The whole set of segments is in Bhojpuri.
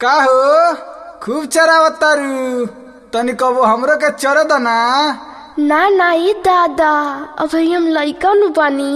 का हो खूब चरावतारू तनी कबो हमरो के चर द ना ना ना ये दादा अभी हम लइका नु बानी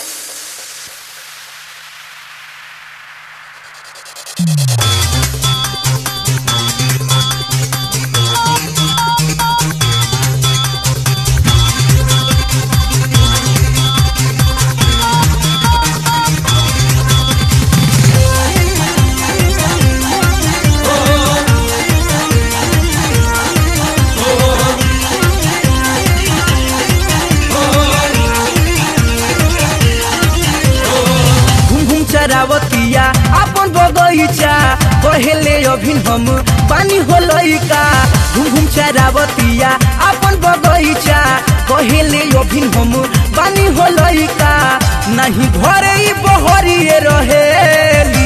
घूम घूम चरावतिया अपन बगैचा कहेले अभिन हम पानी हो लइका घूम घूम चरावतिया अपन बगैचा कहेले अभिन हम पानी हो लइका नहीं घरे ई बहरिए रहेली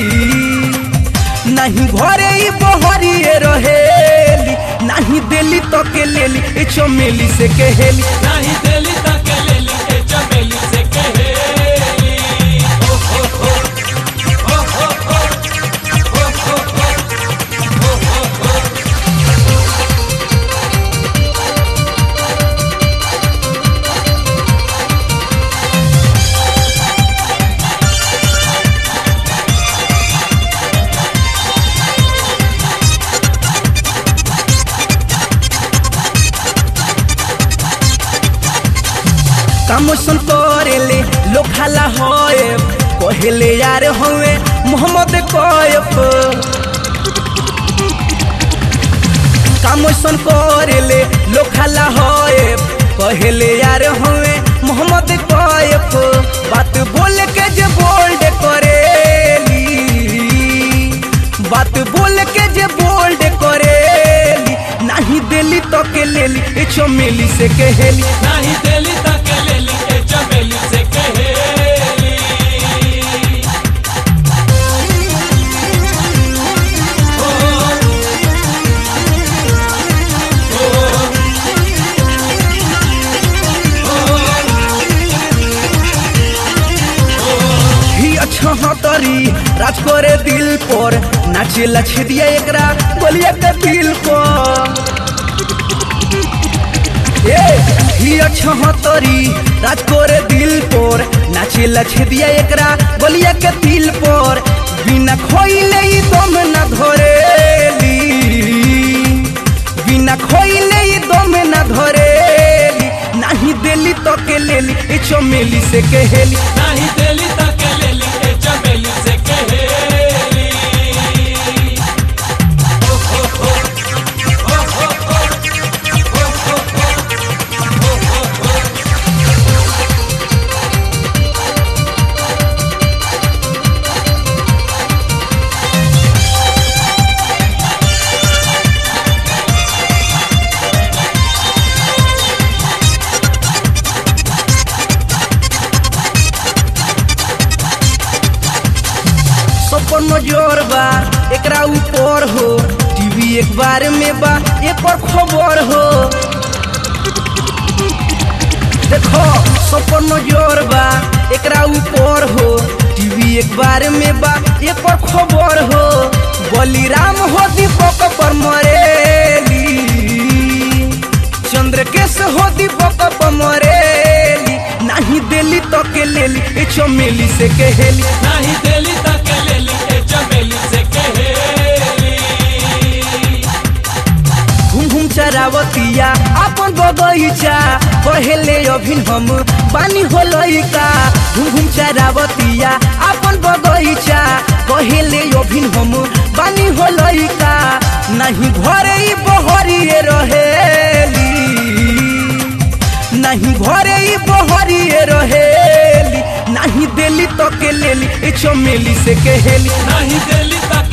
नहीं घरे ई बहरिए रहेली नहीं देली तो के लेली ए चमेली से कहेली नहीं दिली तक लेली ए चमेली से कहेली ओ हो हो ओ हो हो ओ हो हो ओ हो हो कामोसन करेले लोग खाला होए कहेले यार होए मोहम्मद कोयफ कामोसन करेले लोग खाला होए कहेले यार होए मोहम्मद कोयफ बात बोल के जे बोल्ड करेली बात बोल के जे बोल्ड करेली नहीं देली तो के लेली ए चमेली से कहेली नहीं दिली तक लेली ए चमेली से कहेली ही अच्छा हतरी राज करे दिल पर नाचेला छेदिया एकरा बोलिया के दिल पर ए ही अच्छा हतरी राज करे दिल पर नाचेला छेदिया एकरा बोलिया के दिल पर बिना खोइले ई दम न धरेली बिना खोइले ई दम न धरेली नहीं देली तो के लेली ए चमेली से कहेली नहीं दिली तक लेली ए चमेली से कहेली ओ हो हो ओ हो हो ओ हो हो ओ हो हो सपन नजर बा एकरा ऊपर हो टीवी एक बार में बा एक और खबर हो देखो सपन नजर बा एकरा ऊपर हो टीवी एक बार में बा एक और खबर हो बलिराम हो दीपक पर मरेली चंद्रकेश हो दीपक पर मरेली नहीं देली तो के लेली ए चमेली से कहेली नहीं दिली तक लेली ए चमेली से कहेली घूम घूम चरावतिया अपन बगैचा कहेले अभिन हम पानी हो लइका घूम घूम चरावतिया अपन बगैचा कहेले अभिन हम पानी हो लइका नहीं घरे ई बहरिए रहेली नहीं घरे ई बहरिए रहेली नहीं देली तो के लेली ए चमेली से कहेली नहीं दिली तक